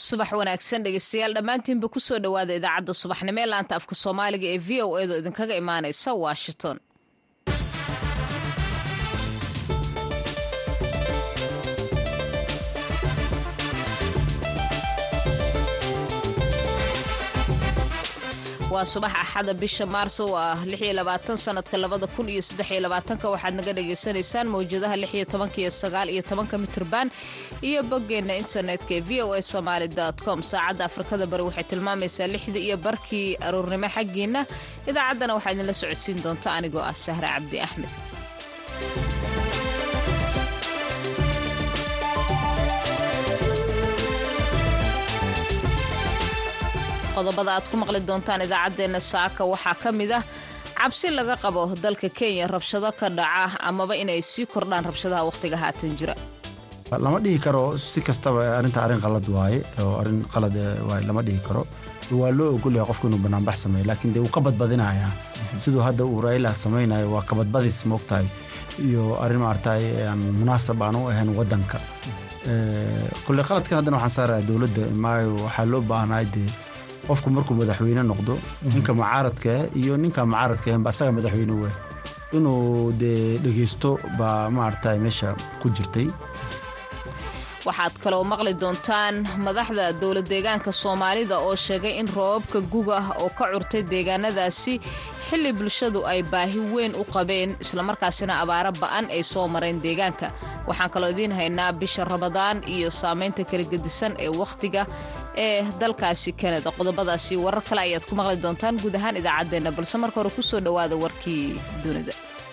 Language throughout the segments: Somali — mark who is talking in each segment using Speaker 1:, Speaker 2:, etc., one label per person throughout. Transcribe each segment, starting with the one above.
Speaker 1: subax wanaagsan dhegeystayaal dhammaantiinba kusoo dhowaada idaacadda subaxnimo ee laanta afka soomaaliga ee v o edo idinkaga imaanaysa washington waa subax axada bisha maarso oo ah sanadka waxaad naga dhagaysanaysaan mawjadaha iyo iyo mitrban iyo boggeenna internetka ee v o a somaali com saacadda afrikada bari waxay tilmaamaysaa lixdii iyo barkii aroornimo xaggiinna idaacaddana waxaa idinla socodsiin doonta anigoo ah sahre cabdi axmed qodobada aad ku maqli doontaan idaacaddeenna saaka waxaa ka mid ah cabsi laga qabo dalka kenya rabshado ka dhaca amaba inay sii kordhaan rabshadaha wakhtiga haatan jira
Speaker 2: lama dhihi karo si kastaba arrinta arrin qalad waaye oo arrin qalad waaye lama dhihi karo waa loo ogolyahay qofku inuu banaanbax sameeyo laakiin dee wuu ka badbadinayaa siduu hadda uu raila samaynayo waa kabadbadis moogtahay iyo arrin maaragtay aan munaasab aan u ahayn waddanka kulle qaladkan haddana waxaan saaraya dowladda maayo waxaa loo baahnaay dee qofku markuu madaxweyne noqdo ninka mucaaradkaa iyo ninka mucaaradkaenba asaga madaxweyne weh inuu dee dhegeysto baa maaragtay meesha ku jirtay
Speaker 1: waxaad kaloo maqli doontaan madaxda dowla deegaanka soomaalida oo sheegay in roobabka guga oo ka curtay deegaanadaasi xilli bulshadu ay baahi weyn u qabeen islamarkaasina abaaro ba'an ay soo mareen deegaanka waxaan kaloo idiin haynaa bisha ramadaan iyo saamaynta kala gedisan ee wakhtiga ee dalkaasi kanada qodobadaasi warar kale ayaad ku maqli doontaan guud ahaan idaacaddeenna balse marka hore kusoo dhowaada warkii dunida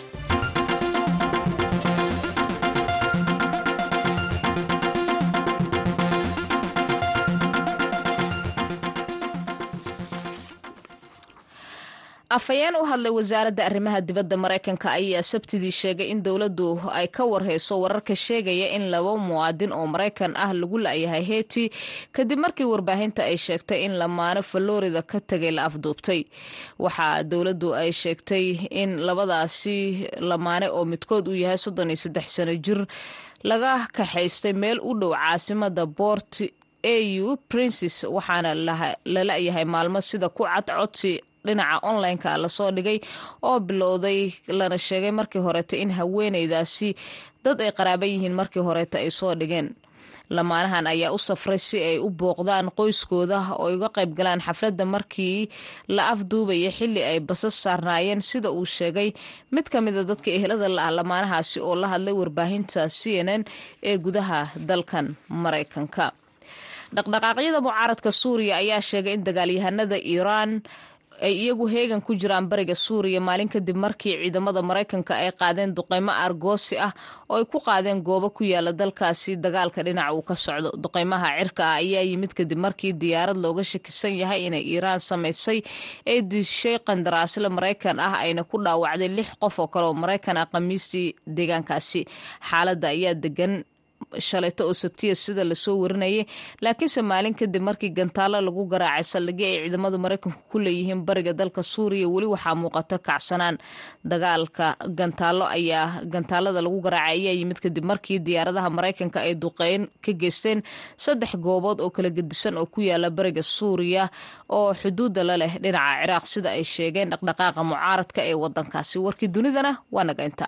Speaker 1: afhayeen u hadlay wasaaradda arrimaha dibadda maraykanka ayaa sabtidii sheegay in dowladdu ay ka warhayso wararka sheegaya in laba muwaadin oo maraykan ah lagu la'yahay heyti kadib markii warbaahinta ay sheegtay in lamaano falorida ka tegay la afduubtay waxaa dowladdu ay sheegtay in labadaasi lamaane oo midkood uu yahay soddon iyo saddex sano jir laga kaxaystay meel u dhow caasimada boort au princes waxaana la la'yahay maalmo sida ku cad codsi dhinaca online-ka lasoo dhigay oo bilowday lana sheegay markii horeeta in haweeneydaasi dad ay qaraaban yihiin markii horeeta ay soo dhigeen lamaanahan ayaa u safray si ay u booqdaan qoyskooda oo ay uga qayb galaan xafladda markii la afduubaya xilli ay basas saarnaayeen sida uu sheegay mid ka mida dadka ehelada la ah lamaanahaasi oo la hadlay warbaahinta c n n ee gudaha dalkan maraykanka dhaqdhaqaaqyada mucaaradka suuriya ayaa sheegay in dagaalyahanada iiraan ay iyagu heegan ku jiraan bariga suuriya maalin kadib markii ciidamada maraykanka ay qaadeen duqeymo argoosi ah oo ay ku qaadeen goobo ku yaala dalkaasi dagaalka dhinaca uu ka socdo duqeymaha cirka ah ayaa yimid kadib markii diyaarad looga shakisan yahay inay iiraan samaysay ee dishay qandaraasle maraykan ah ayna ku dhaawacday lix qof oo kale oo maraykan ah khamiistii deegaankaasi xaaladda ayaa degan shalayto oo sabtiya sida lasoo warinayay laakiinse maalin kadib markii gantaalo lagu garaacay saldhigyo ay ciidamada maraykanku ku leeyihiin bariga dalka suuriya weli waxaa muuqato kacsanaan dagaalka gantaalo ayaa gantaalada lagu garaacay ayaa yimid kadib markii diyaaradaha maraykanka ay duqeyn ka geysteen saddex goobood oo kala gedisan oo ku yaala bariga suuriya oo xuduudda la leh dhinaca ciraaq sida ay sheegeen dhaqdhaqaaqa mucaaradka ee wadankaasi warkii dunidana waa naga inta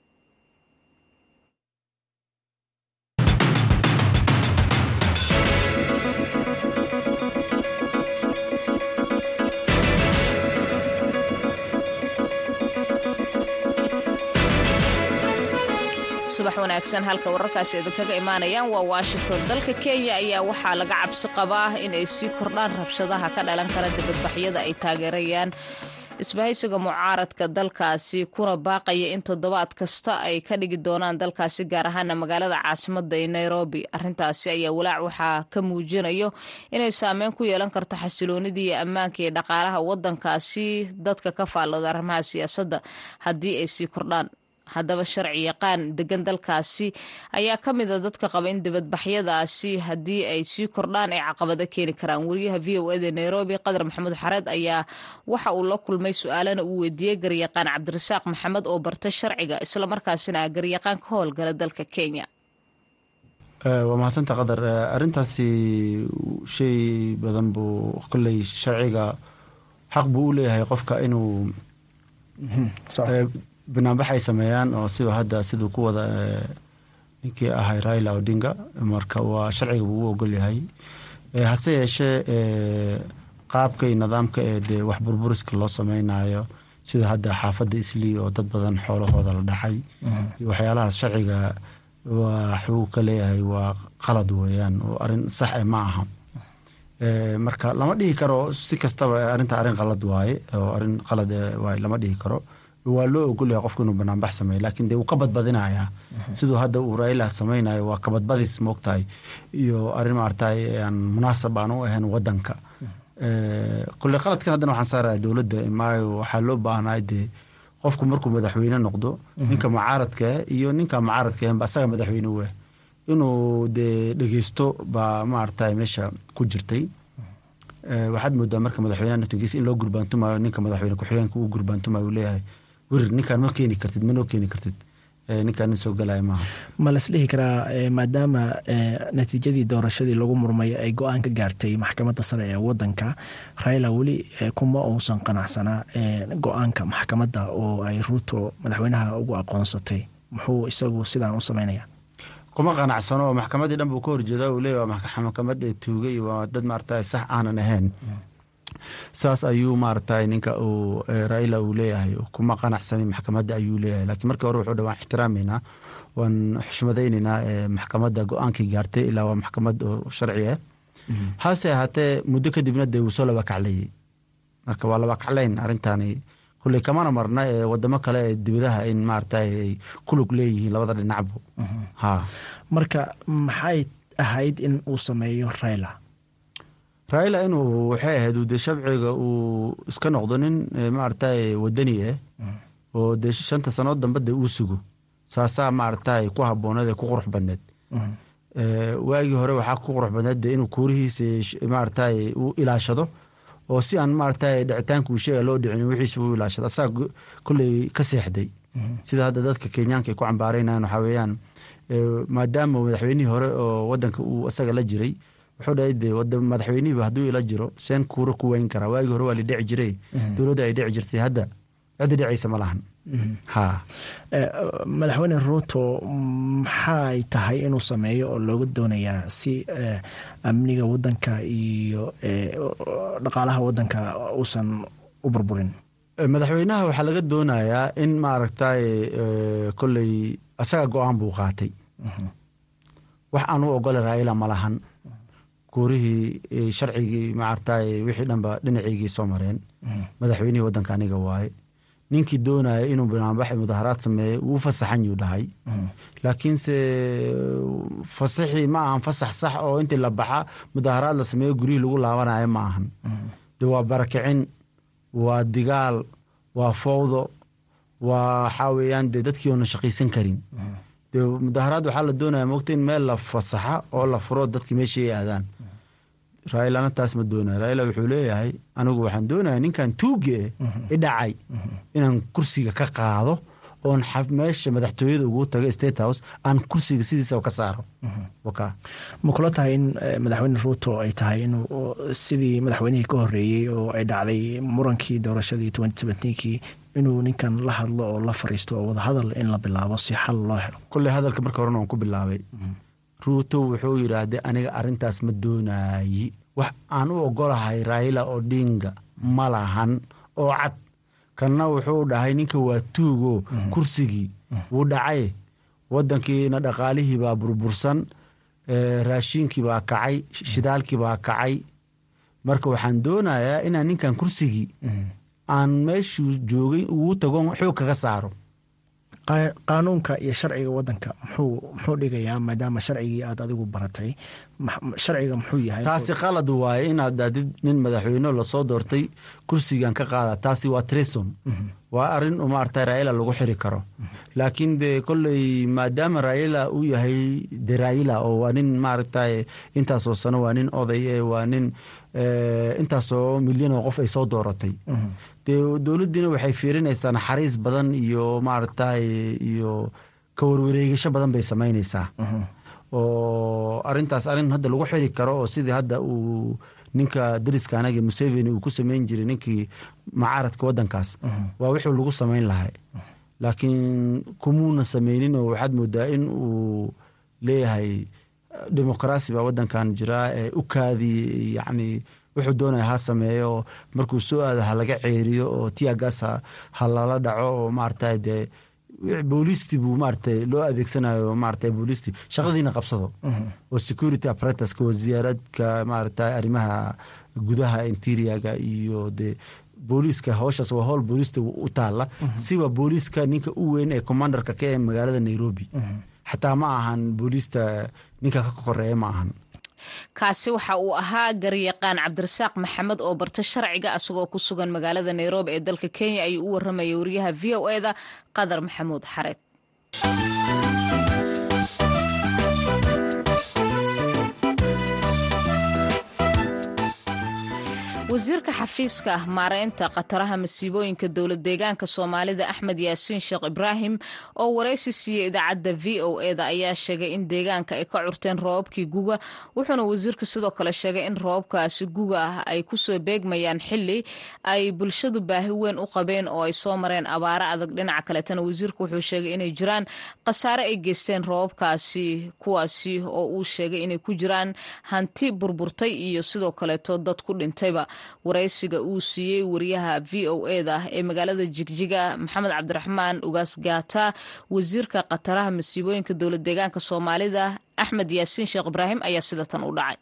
Speaker 1: subax wanaagsan halka wararkaasi idinkaga imaanayaan waa washington dalka kenya ayaa waxaa laga cabsi qabaa in ay sii kordhaan rabshadaha ka dhalan kara dibadbaxyada ay taageerayaan isbahaysiga mucaaradka dalkaasi kuna baaqaya in toddobaad kasta ay ka dhigi doonaan dalkaasi gaar ahaana magaalada caasimada ee nairobi arintaasi ayaa walaac waxaa ka muujinayo inay saameyn ku yeelan karto xasiloonidii iyo ammaanka iyo dhaqaalaha wadankaasi dadka ka faallooda arrimaha siyaasadda haddii ay sii kordhaan haddaba sharci yaqaan degan dalkaasi ayaa ka mida dadka qaba in dibadbaxyadaasi haddii ay sii kordhaan ay caqabado keeni karaan wariyaha v o eda nairobi qadar maxamuud xareed ayaa waxa uu la kulmay su-aalana uu weydiiyey garyaqaan cabdirasaaq maxamed oo barta sharciga islamarkaasina ah garyaqaan ka howlgala dalka kenya
Speaker 2: waa mahadsanta qadar arrintaasi shay badan buu kolley sharciga xaq buu u leeyahay qofka inuu banaanbax ay sameeyaan oo siba hadda siduu ku wada ninkii ahay raila odinga marka waa sharciga buu u ogol yahay hase yeeshee qaabka iyo nidaamka ee dee wax burburiska loo sameynayo sida hadda xaafadda islii oo dad badan xoolahooda la dhacay iyo waxyaalahaas sharciga waxuu ka leeyahay waa qalad weeyaan oo arrin sax e ma aha marka lama dhihi karo si kastaba arrinta arrin qalad waaye oo arrin qalad waaye lama dhihi karo waa loo ogolyahay qofku inuu banaanbax sameeyo laakiin dee wuu ka badbadinayaa siduu hadda uu raila sameynayo waa kabadbadis moogtahay iyo arrin maaragtay aan munaasab aan u ahayn wadanka kulley qaladkan haddana waxaan saaraya dowladda maayo waxaa loo baahnay dee qofku markuu madaxweyne noqdo ninka mucaaradka iyo ninka mucaaradka ba asaga madaxweyne u ah inuu dee dhegeysto baa maaragtay meesha ku jirtay waxaad moodaa marka madaxweyneha naftigiisa in loo gurbaantumayo ninka madaxweyne ku-xigeenka uu gurbaantumayo uu leeyahay werir ninkaan ma keeni kartid manoo keeni kartid ninkaan nin soo galaya maaha
Speaker 3: ma las dhihi karaa maadaama natiijadii doorashadii lagu murmay ay go-aan ka gaartay maxkamadda sare ee wadanka raila weli kuma uusan qanacsanaa go-aanka maxkamadda oo ay ruuto madaxweynaha ugu aqoonsatay muxuu isagu sidaan u sameynaya
Speaker 2: kuma qanacsano oo maxkamaddii dhan buu ka horjeeda uu leeya maxkamad ee tuugay waa dad maaragtay sax aanan ahayn saas ayuu maaragtay ninka uu raila uu leeyahay kuma qanacsanin maxkamadda ayuu leeyahay lakiin markii hore wuxuu dhan waan ixtiraameynaa waan xushmadayneynaa maxkamadda go-aankii gaartay ilaa waa maxkamad oo sharci ah hase ahaatee muddo kadibna dee wuu soo laba kaclayey marka waa laba kaclayn arrintani kulley kamana marna ee wadamo kale ee dibadaha in maaragtay ay kulug leeyihiin labada dhinacbu ha
Speaker 3: marka maxay ahayd in uu sameeyo raila
Speaker 2: raila inuu waxay ahayd dee shabciga uu iska noqdo nin maaragtay wadani ah oo dee shanta sanood dambe dee uu sugo saasaa maaragtay ku habooneed ee ku qurux badneed waagii hore waxaa ku qurux badneed dee inuu kuurihiisa maaragtay uu ilaashado oo si aan maaragtay dhicitaanka uu sheega loo dhicin wixiisa uu ilaashado asaga kolley ka seexday sida hadda dadka kenyaanka ay ku cambaaraynayan waxaa weeyaan maadaama madaxweynihii hore oo wadanka uu isaga la jiray wuxuu dhahay dee madaxweynihiiba hadduu ila jiro seen kuura ku weyn karaa waagii hore waa la dhici jiray dowladda ay dhici jirtay hadda cidda dhicaysa ma lahan ha
Speaker 3: madaxweyne ruuto maxay tahay inuu sameeyo oo looga doonayaa si amniga wadanka iyo dhaqaalaha wadanka uusan u burburin
Speaker 2: madaxweynaha waxaa laga doonayaa in maaragtay kolley asaga go-aan buu qaatay wax aan u ogole raila ma lahan kuurihii sharcigii maaragtay wixii dhanba dhinaciygii soo mareen madaxweynihii wadanka aniga waaye ninkii doonaya inuu banaanbax mudaharaad sameeyo wuu fasaxan yuu dhahay laakiinse fasaxii ma ahan fasax sax oo intii la baxa mudaharaad la sameeyo guryihii lagu laabanayo ma ahan de waa barakicin waa digaal waa fowdo waa waxaa weeyaan dee dadkii oona shaqaysan karin de mudaharaad waxaa la doonaya mogta in meel la fasaxa oo la furo dadki meeshii ay aadaan railana taas ma doonaya raila wuxuu leeyahay anigu waxaan doonaya ninkan tuuge e idhacay inaan kursiga ka qaado oon meesha madaxtooyada ugu tago state house aan kursiga sidiisa ka saaro
Speaker 3: ma kula tahay in madaxweyne ruuto ay tahay inuu sidii madaxweynihii ka horeeyey oo ay dhacday murankii doorashadii kii inuu ninkan la hadlo oo la fariisto oo wadahadal in la bilaabo si xal loo helo
Speaker 2: kulley hadalka marka horena waan ku bilaabay ruuto wuxuu yidhaahday aniga arrintaas ma doonayi wax aan u ogolahay raila odinga ma lahan oo cad kanna wuxuu dhahay ninka waa tuugo kursigii wuu dhacay wadankiina dhaqaalihii baa burbursan raashiinkii baa kacay shidaalkii baa kacay marka waxaan doonayaa inaan ninkan kursigii aan meeshuu joogay ugu tago xoog kaga saaro
Speaker 3: qaanuunka iyo sharciga wadanka muxuu dhigayaa maadaama sharcigii aad adigu baratay sharciga muxuu yahay
Speaker 2: taasi qalad waaye inaad daadid nin madaxweyne lasoo doortay kursigan ka qaada taasi waa treson waa arin maarata raila lagu xiri karo laakiin de kolley maadaama raila uu yahay de raila oo waa nin maaragta intaasoo sano waa nin oday e waa nin intaasoo milyan oo qof ay soo dooratay de dowladdiina waxay fiirinaysaa naxariis badan iyo maaragta iyo ka warwareegasho badan bay samaynaysaa oo arintaas arin hadda lagu xiri karo oo sidii hadda uu ninka dariska anaga museveni uu ku sameyn jiray ninkii macaaradka wadankaas waa wixii lagu sameyn lahay laakiin kumuuna sameynin oo waxaad moodaa in uu leeyahay demoqraasi baa wadankan jiraa ee u kaadi yacni wuxuu doonaya ha sameeyo markuu soo aado ha laga ceeriyo oo tiagaas ha lala dhaco oo maarata dee boolisti buu maarata loo adeegsanayo maarata boolisti shaqadiina qabsado oo security apparatuska wasaaradka maarata arrimaha gudaha interiaga iyo dee booliiska howshaas waa howl booliista u taala siba booliiska ninka u weyn ee commandarka ka ee magaalada nairobi xataa ma ahan booliista ninka ka koreeya ma ahan
Speaker 1: kaasi waxa uu ahaa garyaqaan cabdirasaaq maxamed oo barta sharciga asagoo ku sugan magaalada nairobi ee dalka kenya ayuu u waramayay wariyaha v o e da qadar maxamuud xareed wasiirka xafiiska maareynta khataraha masiibooyinka dowlad deegaanka soomaalida axmed yaasiin sheekh ibraahim oo waraysi siiyey idaacadda v o e da ayaa sheegay in deegaanka ay ka curteen roobabkii guga wuxuuna wasiirku sidoo kale sheegay in roobabkaasi guga ah ay kusoo beegmayaan xili ay bulshadu baahi weyn u qabeen oo ay soo mareen abaaro adag dhinaca kaletana wasiirku wuxuu sheegay inay jiraan khasaare ay geysteen roobabkaasi kuwaasi oo uu sheegay inay ku jiraan hanti burburtay iyo sidoo kaleeto dad ku dhintayba waraysiga uu siiyey wariyaha v o e da ee magaalada jigjiga maxamed cabdiraxmaan ugaas gaata wasiirka khataraha masiibooyinka dowlad deegaanka soomaalida axmed yaasiin sheekh ibraahim ayaa sida tan u dhacay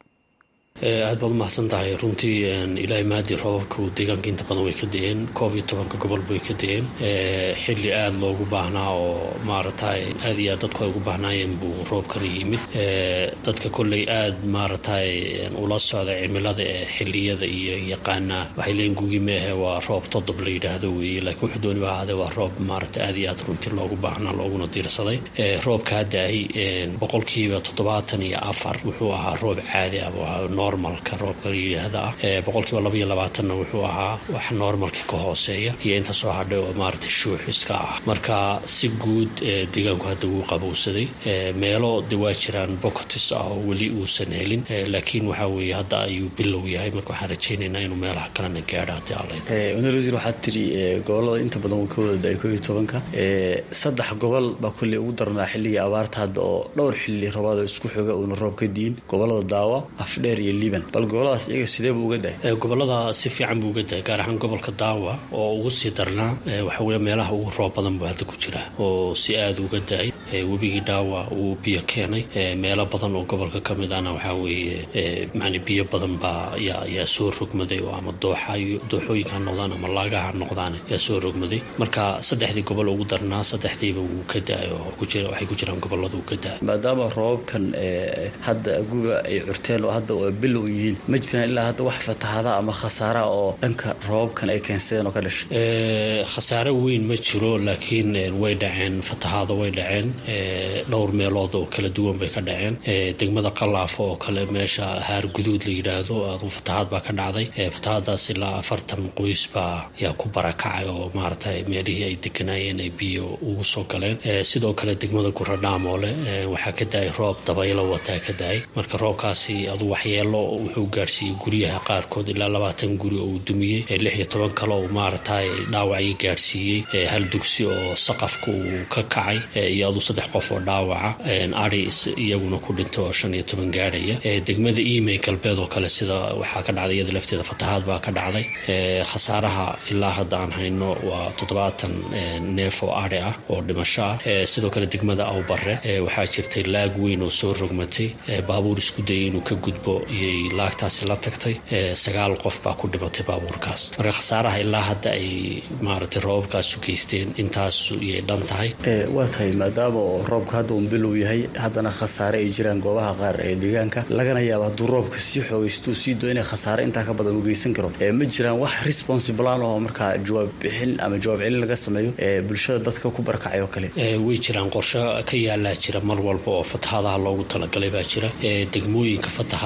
Speaker 4: aad baad umahadsan tahay runtii ilaahay maadii roobabku deegaanka inta badan way ka da-een koob iyo tobanka gobolba way ka da-een xili aada loogu baahnaa oo maaragtay aad iyo aad dadku ay ugu baahnaayeen buu roobkana yimid dadka kolley aada maaragtay ula socda cimilada ee xiliyada iyo yaqaana waxay leeyiin gugi meahe waa roob todob la yidhaahdo weeye laakiin wuxuu dooniba ahaadee waa roob maaragtay aad iyo aad runtii loogu baahnaa looguna diirsaday roobka hadda-ay boqolkiiba toddobaatan iyo afar wuxuu ahaa roob caadi ah normalka roobka yidhaahda ah boqolkiiba laba iyo labaatanna wuxuu ahaa wax normalka ka hooseeya iyo inta soo hadhay oo maaragtay shuux iska ah marka si guud deegaanku hadda wuu qabowsaday meelo de waa jiraan bocotis ah oo weli uusan helin laakiin waxaa weeye hadda ayuu bilow yahay marka waxaan rajaynaynaa inuu meelaha kalena gaadho haddii alla
Speaker 5: wasiir wasiir waxaad tiri gobolada inta badan wuu ka wada da-ay koo iyo tobanka saddex gobol baa kolley ugu darnaa xilligii abaarta hadda oo dhowr xilli roobaad oo isku xoga uuna roob ka diin gobolada daawa afdheer iyo liban bal goboladaas iyaga sidee buu uga dahay
Speaker 4: gobolada si fiican buu uga dahay gaar ahaan gobolka daawa oo ugu sii darnaa waxa weye meelaha ugu roob badan buu hadda ku jira oo si aada uga da-ay webigii daawa uu biyo keenay meelo badan oo gobolka ka mid ahna waxaa weeye mani biyo badan baa yaa soo rogmaday oo ama dooxooyinka ha noqdaan ama laagaha ha noqdaan yaa soo rogmaday marka saddexdii gobol ugu darnaa saddexdiiba wuu ka da-ay oo waxay ku jiraan gobolada uu ka da-ay
Speaker 5: maadaama roobabkan hadda guga ay curteen oo hadda bilow yihiin ma jiraan ilaa hadda wax fatahaada ama khasaara oo dhanka roobabkan ay keensadeen oo ka dhashay
Speaker 4: khasaare weyn ma jiro laakiin way dhaceen fatahaada way dhaceen dhowr meelood oo kala duwan bay ka dhaceen degmada qalaafo oo kale meesha haar guduud la yidhaahdo adu fatahaad baa ka dhacday fatahaadaas ilaa afartan qoys baa yaa ku barakacay oo maaragtay meelihii ay deganaayeen ay biyo ugu soo galeen sidoo kale degmada guradhaamoole waxaa ka da-ay roob dabaylo wataa ka da-ay marka roobkaasi adu waxyeelo wuxuu gaarsiiyey guryaha qaarkood ilaa labaatan guri oo uu dumiyey lix iyo toban kale oo maaragtay dhaawacii gaarsiiyey hal dugsi oo saqafka uu ka kacay iyo adu saddex qof oo dhaawaca ari iyaguna ku dhintay oo shan iyo toban gaadhaya degmada email galbeed oo kale sida waxaa ka dhacday iyada lafteeda fatahaad baa ka dhacday khasaaraha ilaa hadda aan hayno waa toddobaatan neef oo ari ah oo dhimasho ah sidoo kale degmada awbare waxaa jirtay laag weyn oo soo rogmatay baabuur isku dayay inuu ka gudbo iyay laagtaasi la tagtay sagaal qof baa ku dhimatay baabuurkaas marka khasaaraha ilaa hadda ay maaragtay roobabkaasu geysteen intaas iyay dhan tahay
Speaker 5: waa tahay maadaama oo roobka hadda uun bilow yahay haddana khasaare ay jiraan goobaha qaar ee deegaanka lagana yaabo hadduu roobka sii xoogaysto sii doo inay khasaare intaa ka badan u geysan karo ma jiraan wax responsiblaan oo markaa jawaab bixin ama jawaab celin laga sameeyo bulshada dadka ku barakacay oo kale
Speaker 4: way jiraan qorsho ka yaalaa jira mar walba oo fatahaadaha loogu talagalay baa jira degmooyinka fatahaadaha u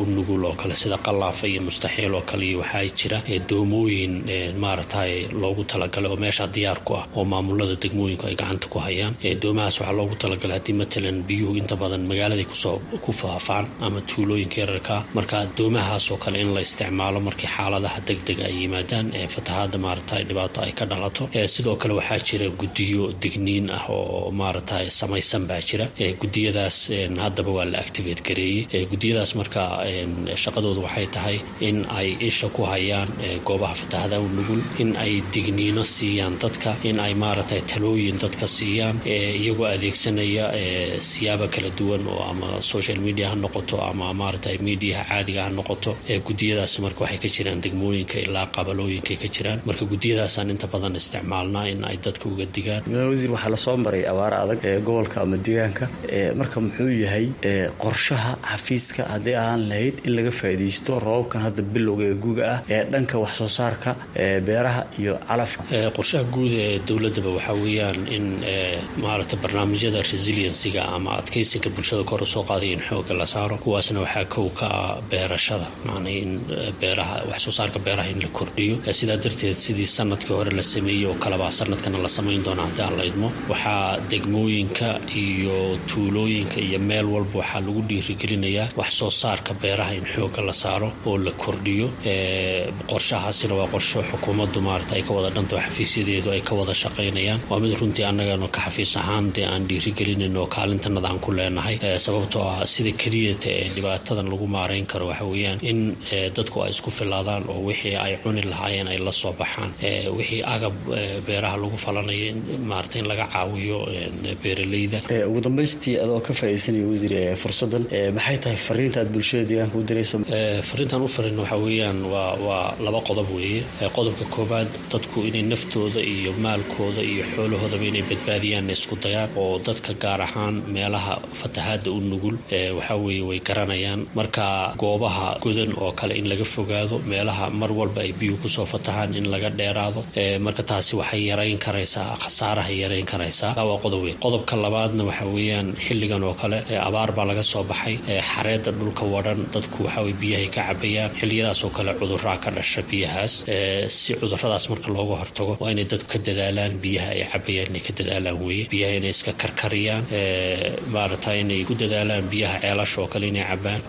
Speaker 4: nugul oo kale sida qalaafa iyo mustaxiil oo kale iyo waxaa jira doomooyin maaragtay loogu talagalay oo meesha diyaar ku ah oo maamulada degmooyinku ay gacanta ku hayaan doomahaas waxaa loogu talagalay haddii matalan biyuhu inta badan magaaladay kusoo ku faafaan ama tuulooyinka yararka marka doomahaas oo kale in la isticmaalo markii xaaladaha degdega ay yimaadaan fatahaada maaragtay dhibaato ay ka dhalato sidoo kale waxaa jira gudiyo digniin ah oo maaragtay samaysan baa jira gudiyadaas haddaba waa la activate gareeyey gudiyadaas marka shaqadoodu waxay tahay in ay isha ku hayaan goobaha fatahada u nugul in ay digniino siiyaan dadka in ay maaragtay talooyin dadka siiyaan iyagoo adeegsanaya siyaaba kala duwan oo ama social media ha noqoto ama maaragtay mediaha caadiga ha noqoto gudiyadaas marka waxay ka jiraan degmooyinka ilaa qabalooyinkaay ka jiraan marka gudiyadaasaan inta badan isticmaalnaa in ay dadka uga digaan
Speaker 5: wasiir waxaa lasoo maray abaar adag ee gobolka ama deegaanka marka muxuu yahay qorshaha xafiiska hadday ahaan lahayd in laga faa'iidaysto roobabkan hadda bilowga ee guga ah ee dhanka wax soo saarka beeraha iyo calafka
Speaker 4: qorshaha guud ee dowladaba waxaa weeyaan in maaragtay barnaamijyada resiliensiga ama adkeysinka bulshada kor usoo qaaday in xooga la saaro kuwaasna waxaa kow ka ah beerashada macnaa in beeraha wax soo saarka beeraha in la kordhiyo sidaa darteed sidii sanadkii hore la sameeyey oo kaleba sanadkana la samayn doona haddii aan la idmo waxaa degmooyinka iyo tuulooyinka iyo meel walba waxaa lagu dhiirigelinayaa wax soo saarka beeraha in xooga la saaro oo la kordhiyo qorshahaasina waa qorsho xukuumaddu maarata ay ka wada dhanto xafiisyadeedu ay ka wada shaqaynayaan waa mid runtii annagana ka xafiis ahaan dee aan dhiirigelinayn oo kaalintanada aan ku leenahay sababtoo ah sida keliyata ee dhibaatadan lagu maarayn karo waxa weeyaan in dadku ay isku filaadaan oo wixii ay cuni lahaayeen ay la soo baxaan wixii agab beeraha lagu falanaya maarata in laga caawiyo beeraleyda
Speaker 5: ugu dambaystii adoo ka faaidaysanaya wasiir fursadan maxay tahay fariinta aad bulshada deegaanka u dirayso
Speaker 4: fariintaan u farin waxaa weeyaan waa waa laba qodob weeye qodobka koowaad dadku inay naftooda iyo maalkooda iyo xoolahoodaba inay badbaadiyaan isku dayaan oo dadka gaar ahaan meelaha fatahaada u nugul waxaa weeye way garanayaan marka goobaha godan oo kale in laga fogaado meelaha mar walba ay biyuhu kusoo fatahaan in laga dheeraado marka taasi waxay yarayn karaysaa khasaarahay yarayn karaysaa waa qodob wey qodobka labaadna waxa weeyaan xilligan oo kale abaar baa laga soo baxay xareedda dhulka wadhan dadku waxawey biyahay ka cabayaan xilliyadaas oo kale cuduraa ka dhasha biyahaas si cuduradaas marka looga hortago waa inay dadku ka dadaalaan biyaha ay cabayaan inay ka dadaalaan weye biyaha inay iska karkariyaan maarata inay ku dadaalaan biyaha ceelasha oo kale inay cabaan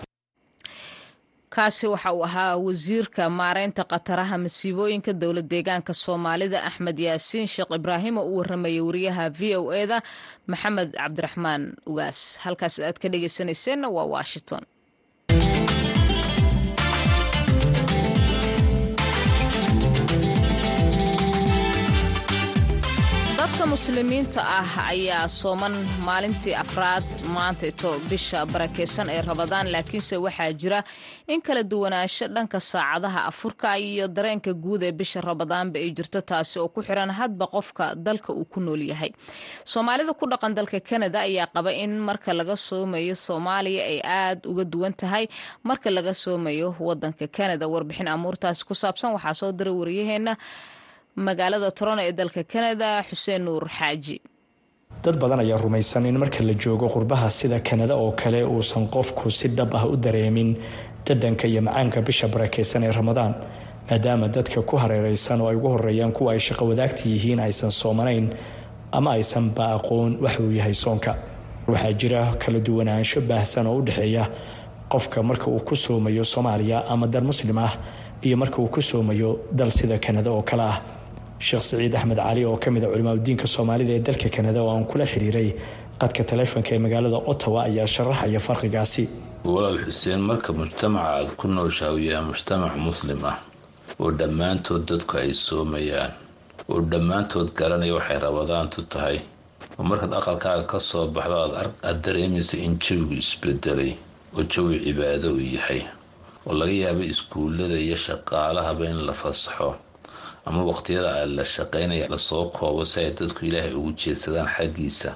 Speaker 1: kaasi waxa uu ahaa wasiirka maareynta khataraha masiibooyinka dowlad deegaanka soomaalida axmed yaasiin sheekh ibraahim oo u waramayay wariyaha v o eda maxamed cabdiraxmaan ugaas halkaas aad ka dhegeysanayseena waa washington dadka muslimiinta ah ayaa sooman maalintii afraad maantaito bisha barakeysan ee rabadaan laakiinse waxaa jira in kala duwanaansho dhanka saacadaha afurka iyo dareenka guud ee bisha rabadaanba ay jirto taasi oo ku xiran hadba qofka dalka uu ku nool yahay soomaalida ku dhaqan dalka kanada ayaa qaba in marka laga soomayo soomaaliya ay aad uga duwan tahay marka laga soomayo wadanka kanada warbixin amuurtaasi ku saabsan waxaa soo diray waryaheena magaalada toron ee dalka kanada xuseen nuur xaaji
Speaker 6: dad badan ayaa rumaysan in marka la joogo qurbaha sida kanada oo kale uusan qofku si dhab ah u dareemin dhadhanka iyo macaanka bisha barakeysan ee ramadaan maadaama dadka ku hareereysan oo ay ugu horeeyaan kuwa ay shaqo wadaagta yihiin aysan soomanayn ama aysanba aqoon wax uu yahay soonka waxaa jira kala duwanaansho baahsan oo u dhexeeya qofka marka uu ku soomayo soomaaliya ama dal muslim ah iyo marka uu ku soomayo dal sida kanada oo kale ah sheekh siciid axmed cali oo ka mid a culimaadudiinka soomaalida ee dalka kanada oo aan kula xiriiray qadka taleefonka ee magaalada ottawa ayaa sharaxaya farqigaasi
Speaker 7: walaal xuseen marka mujtamaca aad ku nooshaawyaa mujtamac muslim ah oo dhammaantood dadku ay soomayaan oo dhammaantood garanaya waxay rabadaantu tahay oo markaad aqalkaaga ka soo baxdo aad dareemayso in jawigu isbedelay oo jawi cibaado uu yahay oo laga yaaba iskuullada iyo shaqaalahaba in la fasaxo ama waqtiyada la shaqaynaya lasoo koobo si ay dadku ilaahay ugu jeedsadaan xaggiisa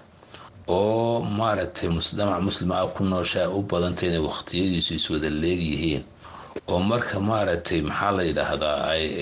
Speaker 7: oo maaragtay mujtamac muslima ah ku nooshaa u badantay inay waqtiyadiisu iswada leegyihiin oo marka maaragtay maxaa la yidhaahdaa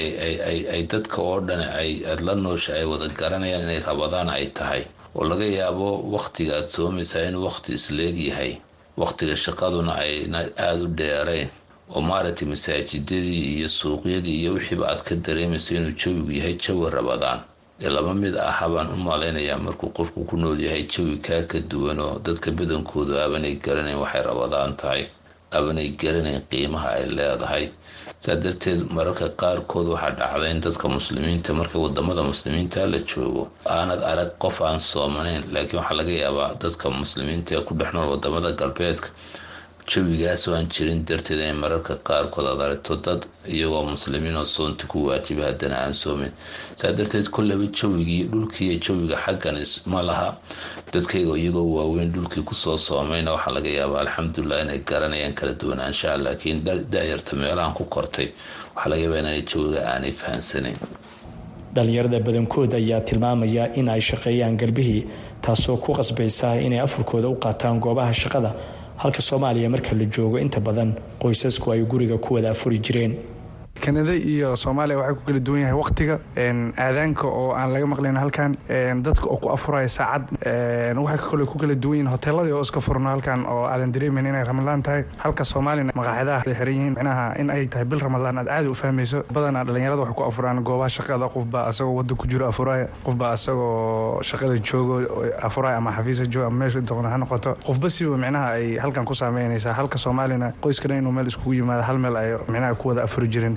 Speaker 7: ay dadka oo dhan aad la noosha ay wada garanayaan inay rabadaan ay tahay oo laga yaabo waqtiga aad soomaysaa inuu waqti isleegyahay waqtiga shaqaduna ayna aada u dheerayn oo maaragtay masaajidadii iyo suuqyadii iyo wixiiba aad ka dareemayso inuu jawigu yahay jawi rabadaan ee laba mid aha baan u malaynayaa markuu qofku ku nool yahay jawi kaa ka duwan oo dadka badankoodu aabanay garanayn waxay rabadaan tahay aabanay garanayn qiimaha ay leedahay saa darteed mararka qaarkood waxaa dhacda in dadka muslimiinta marka wadamada muslimiinta la joogo aanad arag qof aan soomanayn laakiin waxaa laga yaabaa dadka muslimiinta ee ku dhex nool wadamada galbeedka jawigaasoo aan jirin darteed inay mararka qaarkood aad aragto dad iyagoo muslimiin oo soonti ku waajiba haddana aan soomin saa darteed kollaba jawigii dhulkiiiyo jawiga xaggan ma laha dadkayga iyagoo waaweyn dhulkii kusoo soomayna waxaa laga yaabaa alxamdulilah inay garanayaan kala duwanaanshaha laakiin da-yarta meelahan ku kortay waxaa laga yaabaa inaan jawiga aanay fahansanayn
Speaker 6: dhalinyarada badankood ayaa tilmaamaya in ay shaqeeyaan garbihii taasoo ku qasbaysa inay afurkooda u qaataan goobaha shaqada halka soomaaliya marka la joogo inta badan qoysasku ay guriga ku wada afuri jireen
Speaker 8: kanada iyo soomaaliya waxay ku kala duwan yahay wakhtiga aadaanka oo aan laga maqlayn halkan dadka oo ku afuraya saacad waxay kale ku kala duwan yihin hoteeladii oo iska furno halkan oo aadan dareemayn inay ramadaan tahay halka soomaalina maqaaxidaha ay xiran yihiin micnaha in ay tahay bil ramadaan aad caadi u fahmayso badanaa dhallinyarada waxay ku afuraan goobaha shaqada qofbaa asagoo wadda ku jiro afuraya qofbaa asagoo shaqada joogo afuraya ama xafiisa joogo ama meesha doqona ha noqoto qofba siba micnaha ay halkan ku saameynaysaa halka soomaalina qoyskana inuu meel iskugu yimaado hal meel ay micnaha ku wada afuri jirin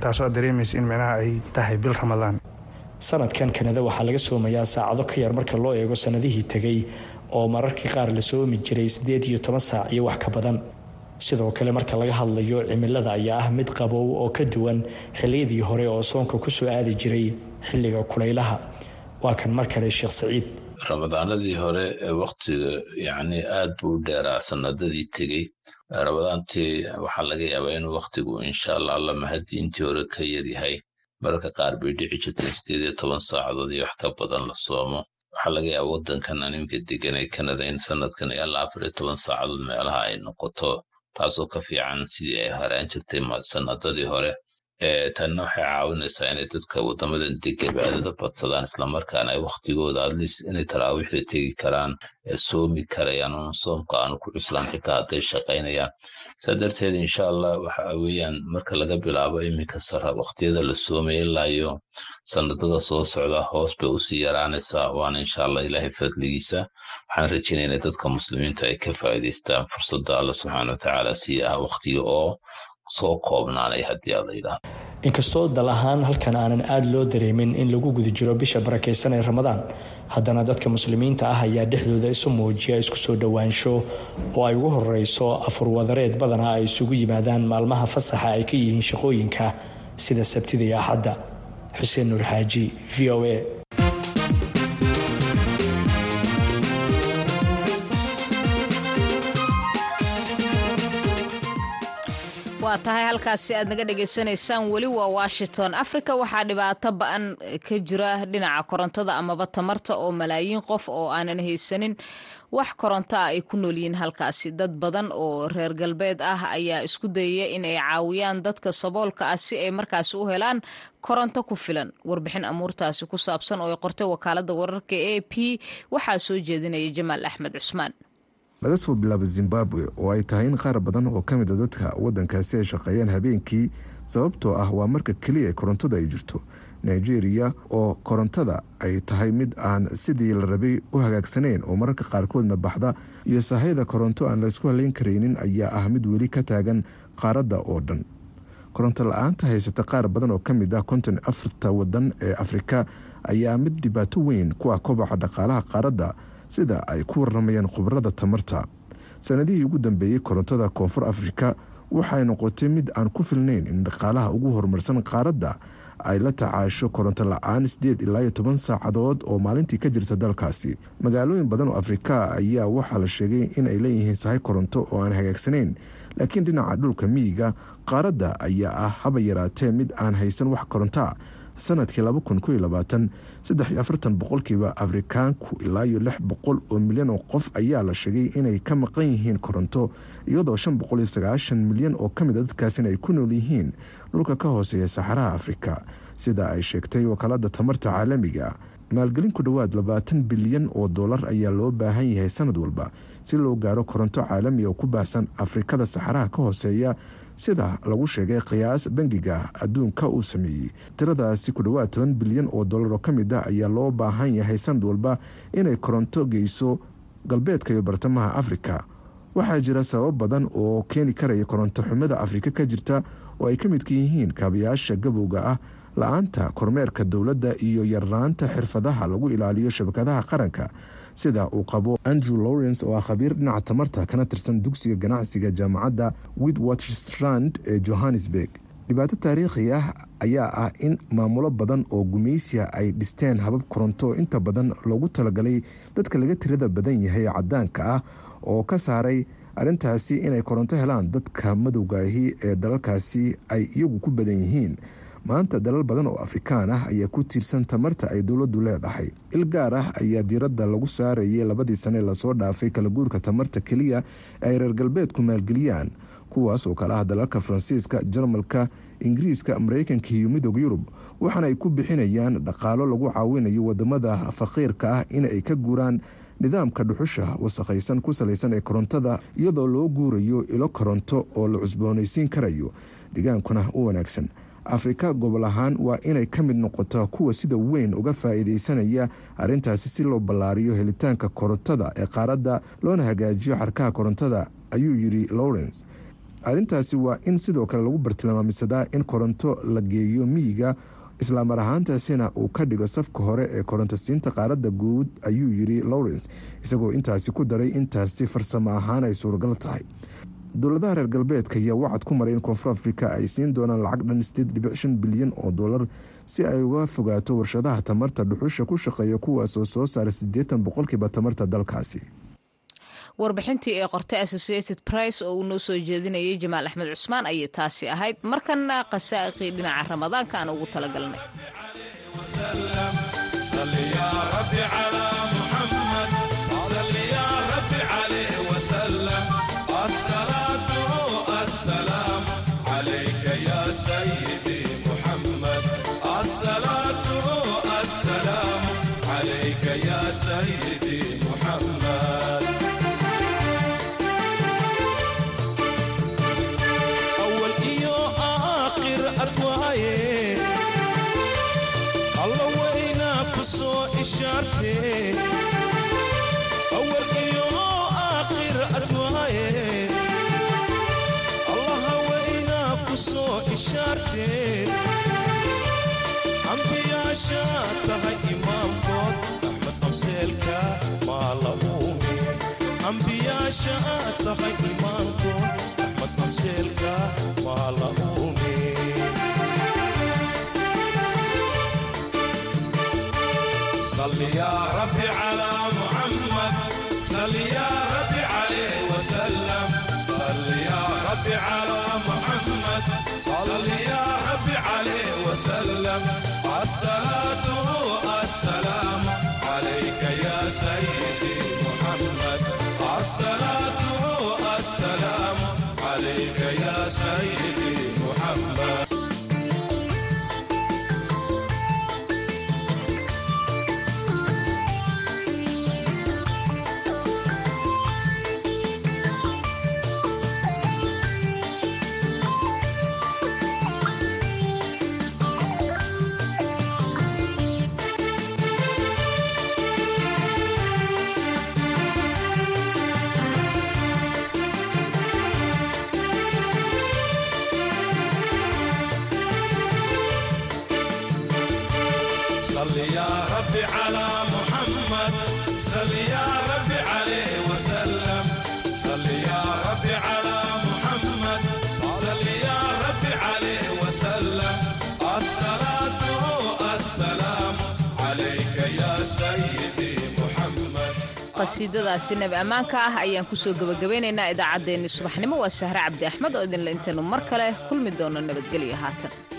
Speaker 6: sanadkan kanada waxaa laga soomayaa saacado ka yar marka loo eego sanadihii tegay oo mararkii qaar la soomi jiray siddeed iyo toban saac iyo wax ka badan sidoo kale marka laga hadlayo cimilada ayaa ah mid qabow oo ka duwan xilliyadii hore oo soonka kusoo aadi jiray xilliga kulaylaha waa kan mar kale sheekh saciid
Speaker 7: ramadaanadii hore ee wakhtiga yacni aad buu u dheeraa sanadadii tegey ramadaantii waxaa laga yaabaa inuu wakhtigu insha allah alla mahadii intii hore ka yaryahay mararka qaar bay dhici jirtay sideed iyo toban saacadood iyo wax ka badan la soomo waxaa laga yaaba waddankan animka degan ee kanada in sanadkan ilaa afar iyo toban saacadood meelaha ay noqoto taasoo ka fiican sidii ay haraan jirtay sanadadii hore tanna waxay caawinaysaa inay dadka wadamadan dega cibaadada badsadaan islamarkaana ay wakhtigooda adliis inay taraawiixda tegi karaan soomi karayaan un soomka aanu ku cuslaan xitaa hadday shaqaynayaan saa darteed insha allah waxa weeyaan marka laga bilaabo iminka sara wakhtiyada la soomaya ilaa iyo sanadada soo socda hoos bay usii yaraanaysaa waana insha allah ilaahay fadligiisa waxaan rajaynayna dadka muslimiintu ay ka faa'iidaystaan fursadda alla subxaana watacaala sii ah wakhtiga oo soo koobnaanay haddii aad la yidhaahdo
Speaker 6: inkastoo dal ahaan halkan aanan aada loo dareemin in lagu guda jiro bisha barakaysan ee ramadaan haddana dadka muslimiinta ah ayaa dhexdooda isu muujiya isku soo dhowaansho oo ay ugu horeyso afurwadareed badanaa ay isugu yimaadaan maalmaha fasaxa ay ka yihiin shaqooyinka sida sabtida iyo axadda xuseen nuur xaaji v o a
Speaker 1: waa tahay halkaasi aad naga dhagaysanaysaan weli waa washington africa waxaa dhibaato ba-an ka jira dhinaca korontada amaba tamarta oo malaayiin qof oo aanan haysanin wax koronto ah ay ku noolyihiin halkaasi dad badan oo reer galbeed ah ayaa isku dayaya in ay caawiyaan dadka saboolka ah si ay markaasi u helaan koronto ku filan warbixin amuurtaasi ku saabsan oo ay qortay wakaalada wararka a p waxaa soo jeedinaya jamaal axmed cusmaan
Speaker 9: laga soo bilaabo zimbabwe oo ay tahay in qaar badan oo ka mid a dadka waddankaasi ay shaqeeyaan habeenkii sababtoo ah waa marka keliya korontada ay jirto nigeria oo korontada ay tahay mid aan sidii la rabay u hagaagsanayn oo mararka qaarkoodna baxda iyo sahayda koronto aan laysku halayn karaynin ayaa ah mid weli ka taagan qaaradda oo dhan koronto la-aanta haysata qaar badan oo ka mid ah konton afarta wadan ee afrika ayaa mid dhibaato weyn ku ah kobaca dhaqaalaha qaaradda sida ay ku waramayaan khubarada tamarta sanadihii ugu dambeeyey korontada koonfur afrika waxay noqotay mid aan ku filnayn in dhaqaalaha ugu horumarsan qaaradda ay la tacaasho koronto la-aan sideed ilaa iyo toban saacadood oo maalintii ka jirta dalkaasi magaalooyin badan oo afrika ayaa waxaa la sheegay in ay leeyihiin sahay koronto oo aan hagaagsanayn laakiin dhinaca dhulka miyiga qaaradda ayaa ah haba yaraatee mid aan haysan wax korontoa sanadkii boqolkiiba afrikaanku ilaa iyo lix boqol oo milyan oo qof ayaa la sheegay inay ka maqan yihiin koronto iyadoo shan boqol iyo sagaashan milyan oo kamid a dadkaasina ay ku nool yihiin dhulka ka hooseeya saxaraha afrika sida ay sheegtay wakaalada tamarta caalamiga maalgelin ku dhowaad labaatan bilyan oo dollar ayaa loo baahan yahay sanad walba si loo gaaro koronto caalamiga oo ku baahsan afrikada saxaraha ka hooseeya sida lagu sheegay qiyaas bangiga adduunka uu sameeyey tiradaasi ku dhowaad toban bilyan oo dollar oo ka mid ah ayaa loo baahan yahay sanad walba inay koronto geyso galbeedka iyo bartamaha afrika waxaa jira sabab badan oo keeni karaya koronto xumida afrika ka jirta oo ay ka midka yihiin kaabayaasha gabowga ah la-aanta kormeerka dowladda iyo yarnaanta xirfadaha lagu ilaaliyo shabakadaha qaranka sida uu qabo andrew lawrence oo ah khabiir dhinaca tamarta kana tirsan dugsiga ganacsiga jaamacadda witwatersrand ee johannesburg dhibaato taariikhi ah ayaa ah in maamulo badan oo gumaysiya ay dhisteen habab koronto inta badan loogu talagalay dadka laga tirada badan yahay cadaanka ah oo ka saaray arrintaasi inay koronto helaan dadka madowgaahi ee dalalkaasi ay iyagu ku badan yihiin maanta dalal badan oo afrikaan ah ayaa ku tiirsan tamarta ay dowladdu leedahay il gaar ah ayaa diiradda lagu saarayay labadii sane lasoo dhaafay kala guurka tamarta keliya ee ay reer galbeedku maalgeliyaan kuwaas oo kale ah dalalka faransiiska jarmalka ingiriiska mareykanka iyo midooda yurub waxaana ay ku bixinayaan dhaqaalo lagu caawinayo wadamada faqiirka ah in ay ka guuraan nidaamka dhuxusha wasakhaysan ku salaysan ee korontada iyadoo loo guurayo ilo koronto oo la cusboonaysiin karayo deegaankuna u wanaagsan afrika gobol ahaan waa inay ka mid noqotaa kuwa sida weyn uga faa-iideysanaya arrintaasi si loo ballaariyo helitaanka korontada ee qaaradda loona hagaajiyo xarkaha korontada ayuu yidhi lawrence arrintaasi waa in sidoo kale lagu bartilmaamisadaa in koronto la geeyo miyiga islaamar ahaantaasina uu ka dhigo safka hore ee korontosiinta qaaradda guud ayuu yidhi lawrence isagoo intaasi ku daray intaasi farsamo ahaan ay suuragal tahay dowladaha reer galbeedka ayaa wacad ku maray in koonfur afrika ay siin doonaan lacag dhan sideed dhibic shan bilyan oo dollar si ay uga fogaato warshadaha tamarta dhuxusha ku shaqeeya kuwaasoo soo saara siddeetan boqolkiiba tamarta dalkaasi
Speaker 1: warbixintii ee qortay associated price oo uu noo soo jeedinayay jamaal axmed cusmaan ayay taasi ahayd markana qasaa'iqii dhinaca ramadaanka aan ugu talagalnay
Speaker 10: awal iyo aakhir adwaaye allaha waynaa ku soo ishaartee ambiyaasha tahay imaamkood axmed qabseelka maa la uume ambiyaasha tahay imaamkood axmed qabseelka maa la uume صل يا ربي على محمد صل يا ربي عليه وسلم صل يا ربي على محمد صل يا ربي عليه وسلم الصلاة السلام عليك يا سيدي محمد الصلاة السلام عليك يا سيدي محمد صل يا ربي على محمد صل يا ربي عليه وسلم صل يا ربي على محمد صل يا ربي عليه وسلم الصلاة السلام عليك يا سيدي محمد
Speaker 1: qasiidadaasi nabi ammaanka ah ayaan kusoo gebagabeynaynaa idaacaddeenni subaxnimo waa sahre cabdi axmed oo idinle intaynu mar kale kulmi doono nabadgelyo haatan